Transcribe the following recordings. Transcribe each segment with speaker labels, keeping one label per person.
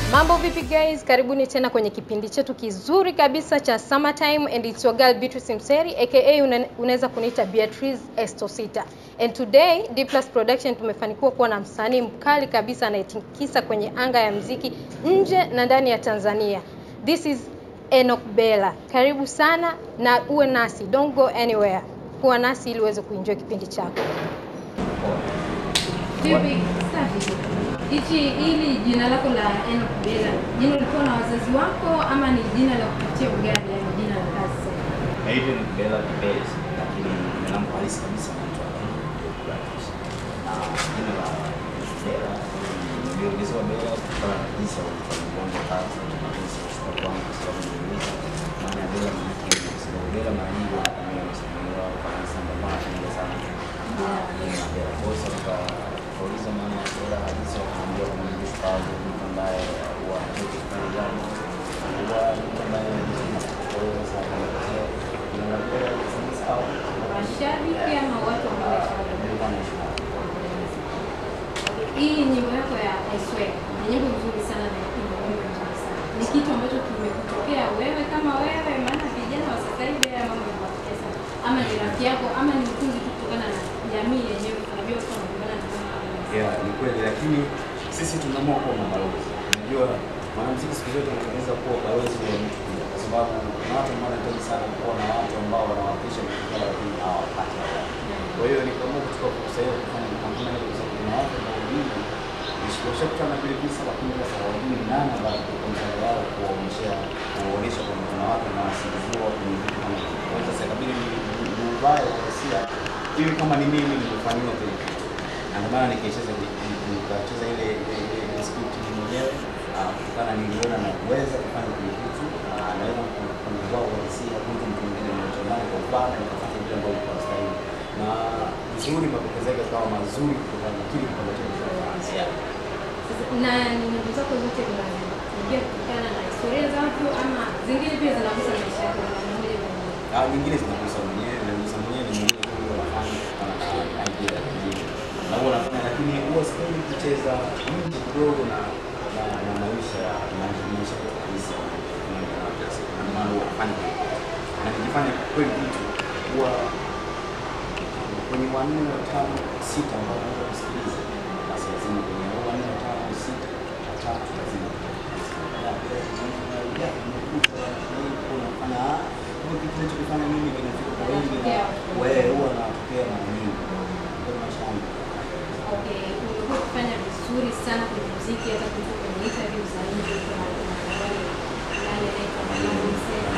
Speaker 1: Mambo vipi guys? Karibuni tena kwenye kipindi chetu kizuri kabisa cha Summertime and it's your girl Beatrice Mseri aka una- unaweza kuniita Beatrice Estosita. And today D Plus Production tumefanikiwa kuwa na msanii mkali kabisa anayetikisa kwenye anga ya mziki nje na ndani ya Tanzania. This is Enoch Bella. Karibu sana na uwe nasi. Don't go anywhere. Kuwa nasi ili uweze kuenjoy kipindi chako.
Speaker 2: Vipi? Safi. Hichi hili jina lako la Enoch Bella, jina ulikuwa na wazazi wako ama ni jina la kupitia ugani, yani jina la kazi sasa?
Speaker 3: Naitwa ni Bella Kibet, lakini jina langu halisi kabisa naitwa Bratus. Na jina la Bella niliongezewa Bella kutokana na jinsi ya ufanya wangu kazi na jinsi ya kuchukua kwangu kwa sababu niliuliza maana ya Bella maana yake ni kwa sababu Bella mara nyingi wanatumia msanii wao kama samba mara nyingi sana. Ah, jina la Bella. Kwa hiyo sasa tukauliza maana ya Bella halisi wakaambia kama ni mshupavu, mtu ambaye huwa hatoki kufanya jambo huwa ni mtu ambaye anajituma. Kwa hiyo sasa akaelezea jina la Bella nikasema sawa.
Speaker 2: Mashabiki ama watu ambao washauri?
Speaker 3: Nilikuwa naishi nao.
Speaker 2: Hii nyimbo yako ya I swear ni nyimbo nzuri sana na ina ujumbe mzuri sana. Ni kitu ambacho kimekutokea wewe kama wewe, maana vijana wa sasa hivi haya mambo yanawatokea sana, ama ni rafiki yako ama ni utunzi tu kutokana na jamii yenyewe. Tunajua watu wanaungana na mambo kama haya.
Speaker 3: Yeah, ni kweli lakini sisi tunaamua kuwa mabalozi. Unajua mwanamuziki siku zote anatengeneza kuwa balozi wa mtu pia, kwa sababu kuna watu ambao wanahitaji sana kuwa na watu ambao wanawakilisha vitu vyao lakini hawapati haya. Kwa hiyo nikaamua kuchukua fursa hiyo kufanya kampuni hiyo kwa sababu kuna watu ambao wengi washakutana na vile visa lakini sasa hawajui ni nani ambaye kwa mchango wao kuwaonyesha kuwaonyesha kwamba kuna watu wanawasingiziwa kwenye vitu kama hivyo. Kwa hiyo sasa ikabidi ni ni ubaya wa hisia ili kama ni mimi nilifanyiwa kile kitu na ndio maana nikaicheza nikacheza ile ile ile ile script mimi mwenyewe ah, kutokana niliona na kuweza kufanya kile kitu ah, naweza kufanya wao walisia mtu mtu mwingine anachonaye kwa upana nikafanya vile ambavyo kwa stahili na vizuri mapokezi yake yakawa mazuri kutokana na kile kitu ambacho nilifanya
Speaker 2: na ni nyimbo zako zote zinaingia kutokana na historia za watu ama zingine pia zinagusa maisha yako kwa namna moja kwa moja?
Speaker 3: Ah, nyingine zinagusa mwenyewe na gusa mwenyewe ni mwingine tu huwa nafanya kama na idea ya kijiji. Na huwa nafanya lakini huwa sipendi kucheza nje kidogo na na, na maisha ya maisha maisha ya kabisa. Na maana huwa nafanya hivyo. Na nikifanya kweli kitu huwa kwenye wanne watano sita ambao naweza kusikiliza basi lazima kwenye hao wanne watano sita watatu lazima unafanya kitu kinachokifanya mimi kinafika kwa wengi na wewe huwa natokea mara nyingi kwa maisha yangu.
Speaker 2: Okay, umekuwa ukifanya vizuri sana kwenye muziki hata kuliko kwenye interview za nje kuna kuna wale fulani anaitwa Mwanangu Msela,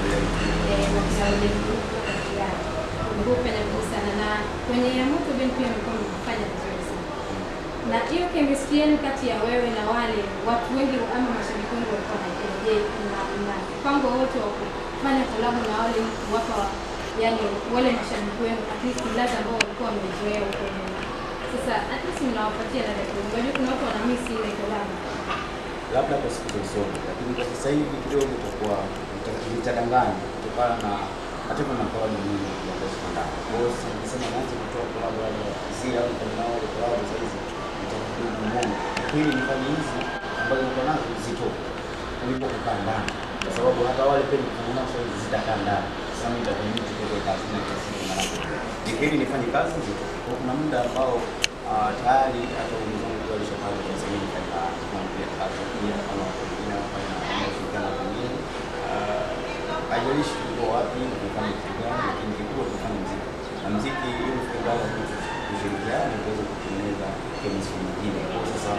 Speaker 2: eh, na kuna wale ndugu kati yao. Umekuwa ukifanya vizuri sana na kwenye ya moto bendi pia umekuwa ukifanya vizuri sana. Na hiyo chemistry yenu kati ya wewe na wale watu wengi ama mashabiki wengi walikuwa wanajua, je, kuna kuna mpango wote wa kufanya kolabo na wale kuwapa yani wale mashabiki wenu at least ladha ambao walikuwa wamezoea huko nyuma. Sasa at least mnawapatia ladha kidogo. Unajua kuna watu wana miss ile kolabo.
Speaker 3: labda kwa siku za usoni, lakini kwa sasa hivi kidogo itakuwa ita- itadanganya kutokana na hata kuna collab nyingi ambazo zinaendana. Kwa hiyo sasa nikisema naanze kutoa collab labda zile au kama nao ile collab sasa hizi itakuwa ni ngumu. Lakini nifanye hizi ambazo niko nazo zitoke kuliko kukaa ndani, kwa sababu hata wale pia nikifanya nao sasa hizi zitakaa ndani. Sasa mimi nitakuwa mtu kutoka kazi na kila siku na nako. Nikili nifanye kazi zitoke. Kwa kuna muda ambao ah, tayari hata wenzangu kwa alishapanga kwa sababu nifanya kama pia kazi pia kama watu wengine wanafanya na wanaoshirikiana na wengine. Ah, haijalishi tuko wapi, tunafanya kitu gani, lakini kikubwa tunafanya muziki. Na muziki ili tukiungana kitu kushirikiana tuweze kutengeneza chemistry nyingine. Kwa hiyo sasa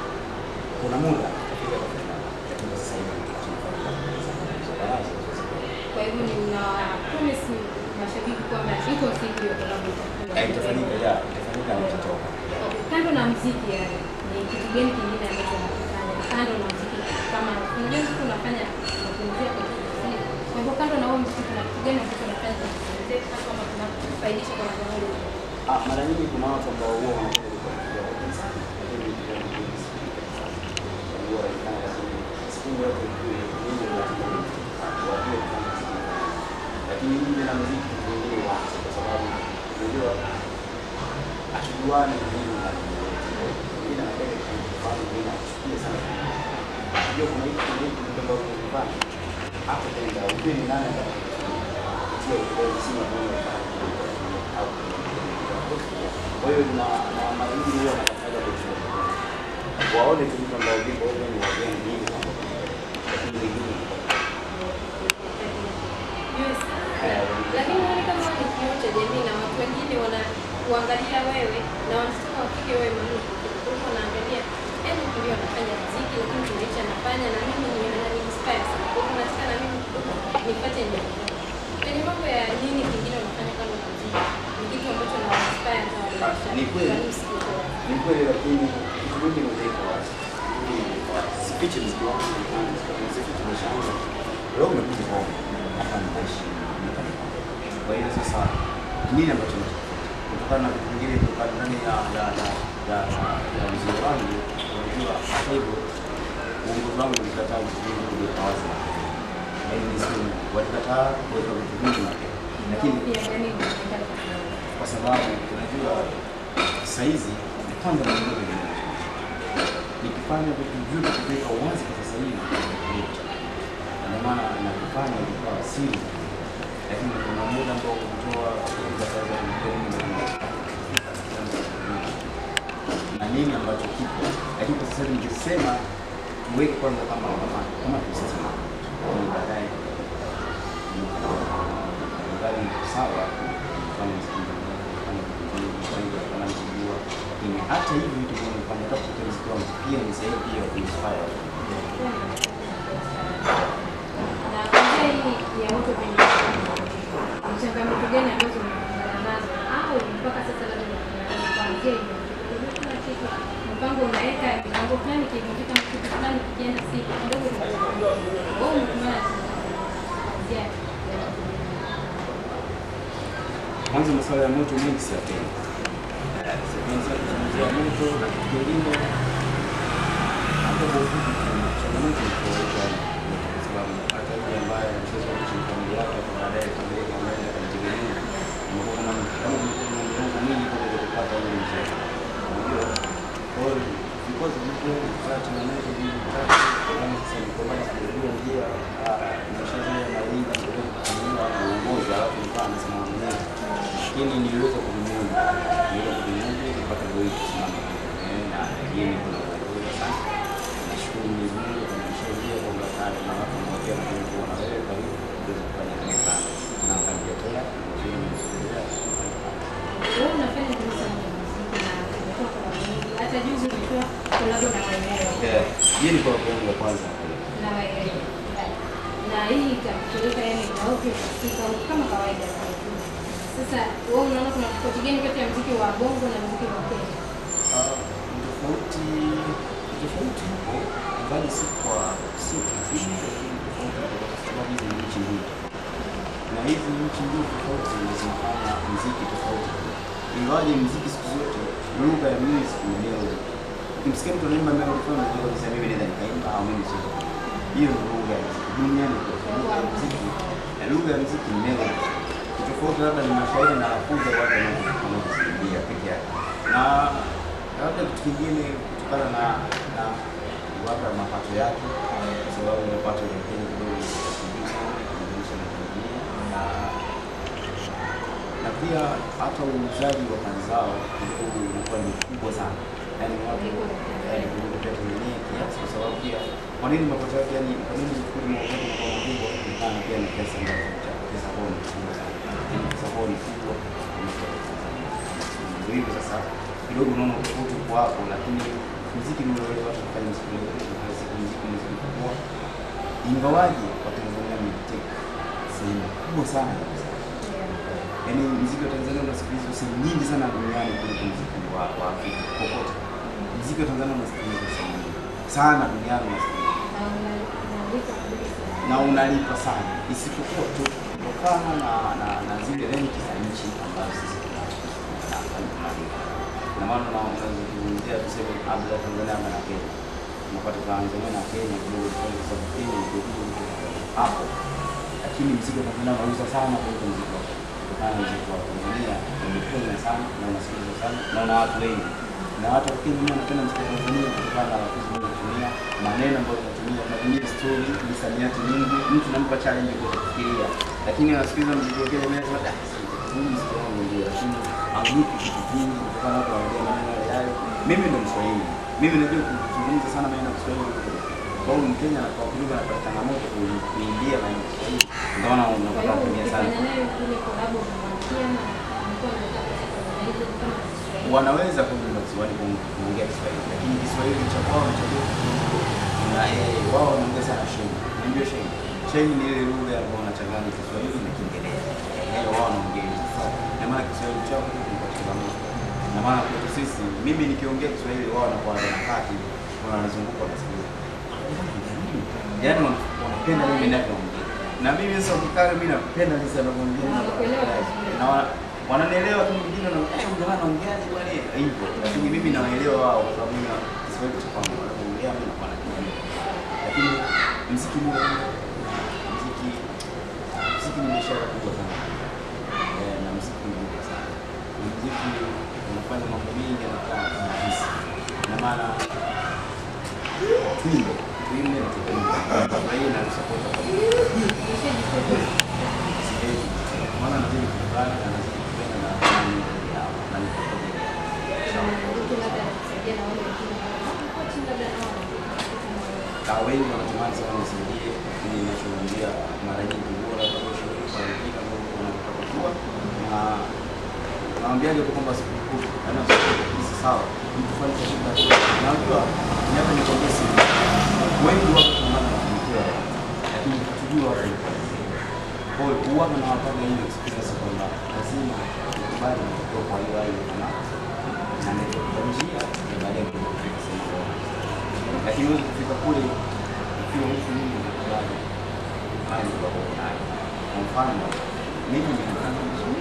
Speaker 3: kuna muda tutafika kwa fulani, lakini kwa sasa hivi tunafanya kazi.
Speaker 2: Kwa hivyo ni mna promise mashabiki kwamba iko siku hiyo kolabo itakuwa.
Speaker 3: Eh, Itafanyika, ya, itafanyika na itatoka.
Speaker 2: Okay, Kando na muziki yani, ni kitu gani kingine ambacho unafanya kando na muziki? Kama unajua muziki unafanya unapumzia kwa kufanya. Kwa hivyo kando na huo muziki kuna kitu gani ambacho unafanya kwa kupumzia hata kama kunafaidisha kwa namna moja?
Speaker 3: Ah, mara nyingi kuna watu ambao huwa wanapenda kufuatilia watu sana, lakini pia ni wengi sana. Huwa wanafanya kazi siku yote kule, mimi nataka wajue kufanya kazi. Lakini mimi na muziki kitu kingine waache kwa sababu unajua hatujuani na nini na nini. Mimi napenda kufanya, mimi nachukia sana unajua kuna hivi kuna hivi ndio ambavyo unafanya hapo tenda ujue ni nani atakutia ukweli si mambo au kwa hiyo na na mara nyingi huwa wanafanya kwa waone tu mtu ambaye yuko wewe ni wageni hivi lakini wengine
Speaker 2: Yes. Lakini unaona kama wewe ni kioo cha jamii na watu wengine wana kuangalia wewe na wanataka wafike wewe mahali ulipo. Kwa wanaangalia yani kilio anafanya muziki lakini kilicho anafanya na mimi ni anani inspire sana. Kwa hiyo nataka na mimi nipate ndio. Kwenye mambo ya nini kingine unafanya kama muziki? Ni kitu ambacho na inspire hata wale.
Speaker 3: Ni kweli.
Speaker 2: Kwa nini usikitoe?
Speaker 3: ni kweli lakini kitu mingi nimeweka wazi sifiche mziki wangu sifiche maisha yangu leo umekuja home hapa nitaishi kwa hiyo sasa nini ambacho kutokana na vitu vingine kutokana ndani ya ya ya ya ya mziki wangu unajua hata hivyo uongozi wangu ulikataa vitu vingi kuweka wazi yaani nisiwe walikataa kuweka vitu vingi mapema lakini
Speaker 2: Pia yani unaonekana kama
Speaker 3: kwa sababu unajua saizi kwanza ndio nikifanya vitu vyote kuweka uwazi kwa sasa hivi Na ndio maana nakifanya ilikuwa siri, lakini kuna muda ambao kutoa na nini ambacho kipo, lakini kwa sasa hivi nikisema tuweke kwanza kama kama kama tusema ni baadaye ngali sawa kama anamjua lakini hata hivi vitu vinafanya hata kutoka mziki wangu pia ni sehemu pia ya kuinspire
Speaker 2: na kwanzia hii ya moto kwenye ni changamoto gani ambazo umekumbana nazo au mpaka sasa labda unakutana nazo kuanzia hiyo Unajua kila kitu mpango unaweka mipango fulani kikifika kitu fulani kikienda si kidogo wewe umekumbana na changamoto kuanzia ya
Speaker 3: kwanza masuala ya moto mengi siyapendi sipendi sana kuzungumzia moto na kitu kingine hata kwa ufupi tu changamoto ni kawaida kwa sababu hata yule ambaye anacheza kuishi familia yake kwa baadaye familia yake ameenda kujitegemea unakuwa kama kama kuna miongo mingi kwa kuweza kupata ule mzee unajua kwa hiyo because mtu kupata changamoto nyingi tatu kama sasa ni kwamba sijajua njia nimeshazoea malinga ndio kutumia uongozi alafu nikawa nasema mwenyewe lakini niliweza kuvimudu niliweza kuvimudu kupata goli kusimama Eh, na yeye ni kuna uongozi sana nashukuru Mwenyezi Mungu kwa kunisaidia kwamba kale na watu wanaokia na kuona wewe kwa hiyo kuweza kufanya kile kazi na kaniletea nzuri nimesikia
Speaker 2: wewe unafanya nini sana na muziki na umetoa kwa wengi hata juzi umetoa kolabo na waelewa
Speaker 3: yeye ni kwa yangu ya kwanza
Speaker 2: na waelewa na hii itakupeleka yani nauke katika kama kawaida sasa wewe unaona kuna tofauti gani kati ya muziki wa bongo na muziki wa Kenya
Speaker 3: Ah, ni tofauti ni tofauti huko ingawa si kwa si kifupi lakini tofauti kwa sababu hizi ni nchi mbili na hizi nchi mbili tofauti zinafanya muziki tofauti ingawaje muziki siku zote lugha ya music ni melody ukimsikia mtu anaimba melody fulani unajua kabisa mimi naweza nikaimba au mimi siwezi hiyo ndio lugha ya muziki duniani kote lugha ya muziki na lugha ya muziki ni melody tofauti labda ni mashairi na lafudhi ya watu wanaosikia peke yake na labda kitu kingine kutokana na na labda mapato yake kwa sababu mapato ya Kenya kidogo ni kidogo sana kulinganisha na Tanzania na na pia hata uuzaji wa kazi zao kidogo ulikuwa ni mkubwa sana yaani watu yaani kuliko pia Tanzania kiasi kwa sababu pia kwa nini mapato yake yani kwa nini kuli mauzaji kwa mkubwa kutokana pia na pesa ambazo cha pesa kwa ni kubwa sana Yaani pesa kwa ni kubwa kuliko Tanzania ndio hivyo sasa kidogo unaona tofauti uko hapo lakini muziki ni ule watu kufanya muziki mzuri na siku muziki mzuri kwa ingawaje kwa Tanzania ni sehemu kubwa sana kabisa yaani mziki wa Tanzania unasikilizwa sehemu nyingi sana duniani kuliko mziki wa, wa Afrika popote. Mziki wa Tanzania unasikilizwa sehemu nyingi sana duniani unasikilizwa
Speaker 2: na una- unaandika kabisa
Speaker 3: na unalipa sana, isipokuwa tu kutokana na, na, na zile renti za nchi ambazo sisi tuna- tunafanya tunalipa. Na maana na unazungumzia tuseme labda Tanzania ama na Kenya, unapata Tanzania na Kenya kidogo tofauti, kwa sababu Kenya ndio kidogo hapo, lakini mziki wa Tanzania unauza sana kuliko mziki wa kutokana na mziki wa Tanzania umepenya sana na unasikilizwa sana na una watu wengi na watu wa Kenya wenyewe wanapenda mziki wa Tanzania kutokana na lafudhi zinazotumia maneno ambayo tunatumia tunatumia tunatumia story, misamiati mingi, mtu nampa challenge kwa kufikiria. Lakini wasikiza mziki wa Kenya mimi nasema huu mziki wangu ndio, lakini haulipi kitu kingi kutokana na watu wanaongea maneno yale yale. Mimi ndo Mswahili. Mimi najua kuzungumza sana maneno ya Kiswahili. Kwa hiyo Mkenya na kwa kidogo anapata changamoto ku- kuimbia maneno ya Kiswahili. Ndio maana
Speaker 2: Kwa
Speaker 3: unapata
Speaker 2: hiyo
Speaker 3: kutumia sana.
Speaker 2: ukifanya nayo ile collab unamwambia na mlikuwa mnataka kufanya hizo kama Kiswahili.
Speaker 3: wanaweza kuimba Kiswahili ku- kuongea Kiswahili, lakini Kiswahili cha kwao cha kwetu na eh, wao wanaongea sana sheng. Unajua sheng? Sheng ni ile lugha ambayo wanachanganya Kiswahili na Kiingereza. Eh, wao wanaongea hivyo. Sasa na maana Kiswahili chao ni kwa changamoto. Na maana kwetu sisi, mimi nikiongea Kiswahili wao wanakuwa wanakaa tu, wanazunguka wanasikiliza. Yaani wana- wanapenda mimi ninavyoongea. Na mimi sasa ukikaa mimi napenda jinsi anavyoongea.
Speaker 2: Wanakuelewa vizuri.
Speaker 3: Na wana- wananielewa tu mwingine na eh, jamaa anaongeaje bwana hivyo. Lakini mimi nawaelewa wao kwa sababu mimi na Kiswahili cha kwangu wanaongea mimi nakuwa najua. Lakini muziki ni muziki muziki ni biashara kubwa sana. Eh, na muziki ni kubwa sana. Na muziki unafanya mambo mengi yanakuwa rahisi. Na maana tuimbe, tuimbe na tuimbe. Kwa hiyo na support kwa
Speaker 2: Umeshajifunza.
Speaker 3: siwezi. Maana nazidi kukubali na nazidi kupenda na nani yao na niko kwa ajili yao.
Speaker 2: Mtu labda anakusaidia na wale wengine. Hapo chini labda nao wanakupa moyo.
Speaker 3: Kaa wengi wanatamani sana nisaidie, lakini ninachowaambia mara nyingi bora kuosha kwa wengine ambao wanataka kujua na nawaambiaje tu kwamba sikukuu yaani sikukuu si sawa, mtu fanye kwa shida. Na unajua ni hata nikwambie siri, wengi wako tunataka kufanikiwa, lakini hatujui wapi. Kwa hiyo huwa nawapanga hiyo experience kwamba lazima ukubali kutoka kwa hiyo hali na na ndio kwa njia ya baadaye kufika sehemu bora lakini huwezi kufika kule ukiwa huku mimi nakubali hali ambapo unayo. Kwa mfano mimi nimefanya vizuri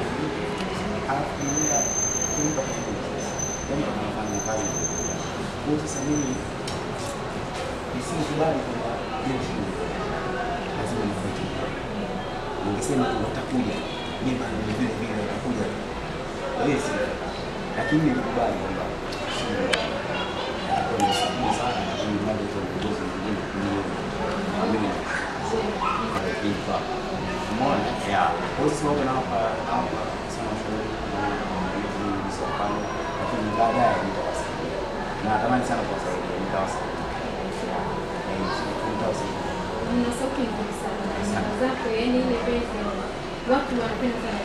Speaker 3: alafu naenda kuimba kwa sababu jambo tunafanya kazi kwa hiyo sasa mimi nisikubali kwamba hiyo shida lazima nifanye ningesema tu watakuja mimi bado ni vile vile watakuja kwa hiyo si lakini nilikubali kwamba shida nimeshukuru sana lakini bado kwa uongozi mwingine kuniona mimi kipa umeona ya kwa hiyo sababu na hapa hapa sana shauri na serikali lakini baadaye nitawasaidia na natamani sana kuwasaidia nitawasaidia Eh, nitawasaidia
Speaker 2: Una sauti nzuri sana. Nyimbo zako yani ile base watu wanapenda sana.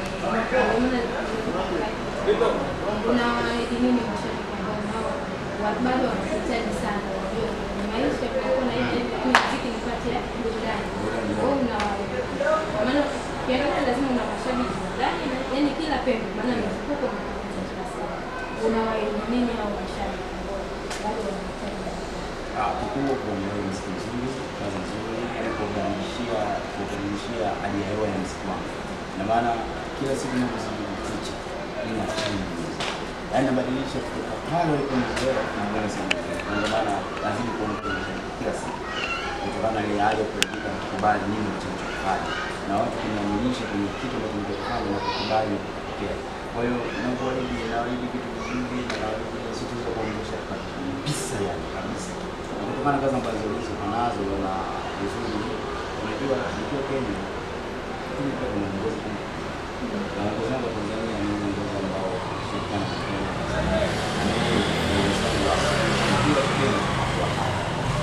Speaker 2: Unaona una nini mashabiki ambao nao wa- bado wanakuhitaji sana. Wajue kwenye maisha kunakuwa na ile muziki ni kati ya burudani. Wewe una kwa maana ukiangalia lazima una mashabiki ndani na yani kila pembe maana mzunguko unakuja kila siku. Unawaeleza nini hao mashabiki ambao bado wanahitaji
Speaker 3: Ah, kikubwa kuongelea muziki mzuri, kazi nzuri, yaani kubadilishia kubadilishia hali ya hewa ya muziki wangu. Na maana kila siku ninapozidi kuficha, nina change music. Yaani nabadilisha kutoka pale walipo nizoea na mbele sana. Na ndio maana nazidi kuongea kila siku. Kutokana na ile hali ya kuepuka na kukubali nini ninachokifanya. Na watu kuniaminisha kwenye kitu ambacho ninachokifanya na kukubali na kupokea. Kwa hiyo nakuahidi naahidi kitu kizuri na naahidi sitaweza kuonyesha kabisa yani kabisa na kutokana na kazi ambazo ulizo nazo na vizuri, unajua nikiwa Kenya lakini pia kuna uongozi kubwa. na uongozi wangu wa Tanzania ni uongozi ambao ushirikiana na Kenya na mimi ni uongozi wangu wa nikiwa Kenya kwa hapa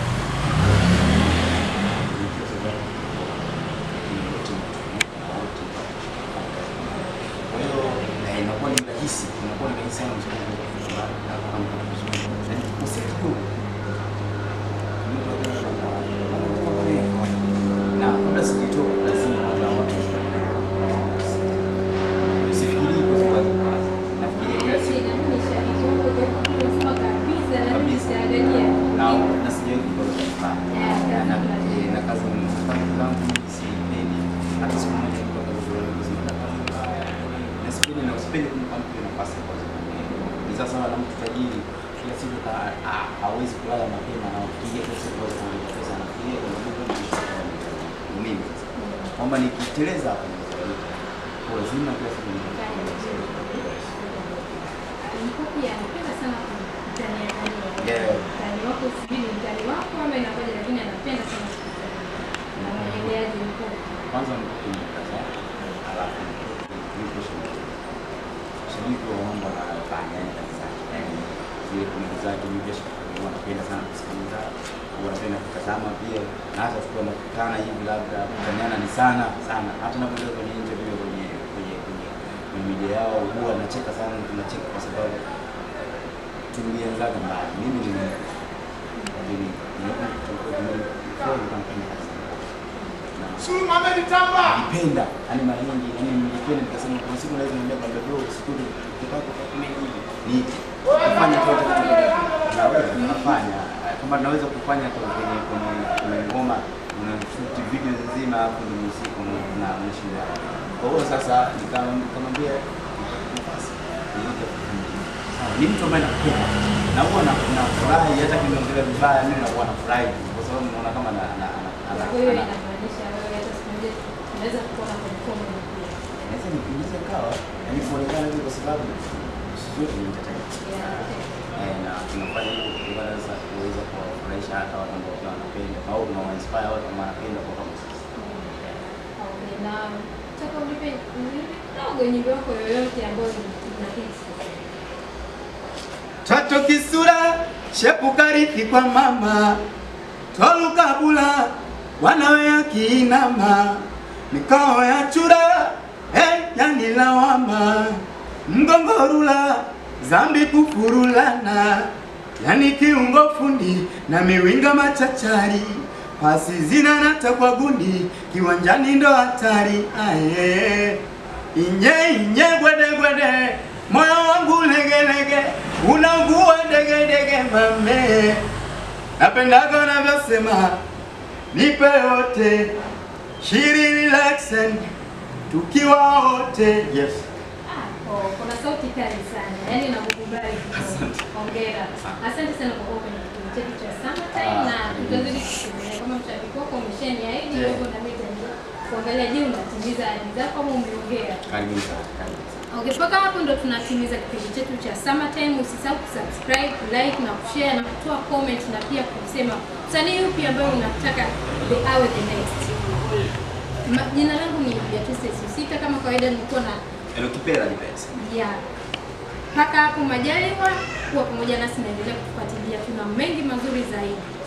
Speaker 3: nikiwa Tanzania lakini wote ni wote kwa hiyo eh, inakuwa ni rahisi, inakuwa ni rahisi sana mzungu kufanya vizuri. Na nikikosea kidogo na kabla sijatoka lazima kuna watu usifikirie kwa sababu nafikiria kila siku kabisa na na sijawahi kukosa kufanya na na na kazi zangu zangu sipendi hata siku moja kutoka kwa kuzipata kazi mbaya na sipendi na sipendi kumpa mtu nafasi ya kwanza ni sasa na mtu tajiri kila siku ka- ah, hawezi kulala mapema na ukiingia kila siku hawezi kulipa pesa na kuingia kuna mtu ni mimi sasa kwamba nikiteleza hapo nitalipa. kwa lazima kila siku ni
Speaker 2: Nilikuwa pia napenda sana kutania
Speaker 3: Yeah.
Speaker 2: tani wako sijui ni mtani wako ama inakuja, lakini anapenda sana kukufuatilia. Na mwendeleaji mkuu.
Speaker 3: Kwanza ni kukaza, alafu niko shabiki. Shabiki wa mambo anayofanya yani kabisa. Yani zile komenti zake mimi pia shabiki huwa napenda sana kusikiliza, huwa napenda kutazama pia, na hata tukiwa nakutana hivi labda kutaniana ni sana sana, hata napoenda kwenye interview kwenye kwenye kwenye kwenye media yao huwa nacheka sana, tunacheka kwa sababu tulianzaga mbali. Mimi ni mimi
Speaker 4: Sulu Mohamed Tamba.
Speaker 3: nilipenda yani mara nyingi yani nilipenda nikasema kuna siku naweza niambia kwamba bro siku tukitaka kufanya hivi ni kufanya chote naweza nafanya kama naweza kufanya kwa kwenye kwenye kwenye ngoma una shoot video nzima hapo ni muziki na unashinda kwa hiyo sasa nikamwambia nafasi niite Sawa, ni mtu ambaye nakupenda na huwa na na furahi hata kimeongelea vibaya mimi nakuwa na furahi kwa sababu naona kama na na na
Speaker 2: Kwa hiyo inamaanisha wewe hata siku moja tunaweza kuona kwenye comedy pia.
Speaker 3: Naweza nipunguze kawa yani kuonekana hivi kwa sababu sisi wote ni entertainment. Eh, na tunafanya hivyo kutokana sasa kuweza kuwafurahisha hata watu ambao pia wanapenda au tunawainspire watu ambao wanapenda kwa kama sisi.
Speaker 2: Okay, na nataka unipe unipe kidogo nyimbo yako yoyote ambayo unahisi.
Speaker 5: Toto kisura shepu karithi kwa mama tolukabula wanawe yakiinama mikao ya chura hey, yanilawama mgongorula zambi kufurulana yani kiungo fundi na miwinga machachari pasi zinanata kwa gundi kiwanjani ndo hatari aye inye inye gwede gwede moyo wangu legelege unaugua degedege mame napendaga unavyosema nipe yote shiri relaxen tukiwa wote yes
Speaker 2: Ah, oh, kuna sauti kali sana. Yaani nakukubali.
Speaker 3: Asante.
Speaker 2: Hongera. Asante sana kwa kuwa kwenye kipindi chetu cha Summertime
Speaker 3: Ah,
Speaker 2: na
Speaker 3: mm.
Speaker 2: tutazidi kukumbusha kama mshabiki wako umeshaniahidi
Speaker 3: Yeah.
Speaker 2: hivyo na mimi nitaendelea kuangalia je, unatimiza ahadi zako ama umeongea.
Speaker 3: Karibuni sana. Karibuni sana.
Speaker 2: Okay, mpaka hapo ndo tunatimiza kipindi chetu cha Summertime. Usisahau kusubscribe, like na kushare na kutoa comment na pia kusema msanii yupi ambaye unataka the awe the next. Ma, jina langu ni Beatrice Susita kama kawaida nilikuwa na
Speaker 3: Elo kipera ni pesa.
Speaker 2: ya mpaka hapo majaliwa kuwa pamoja nasi naendelea kufuatilia, tuna mengi mazuri zaidi.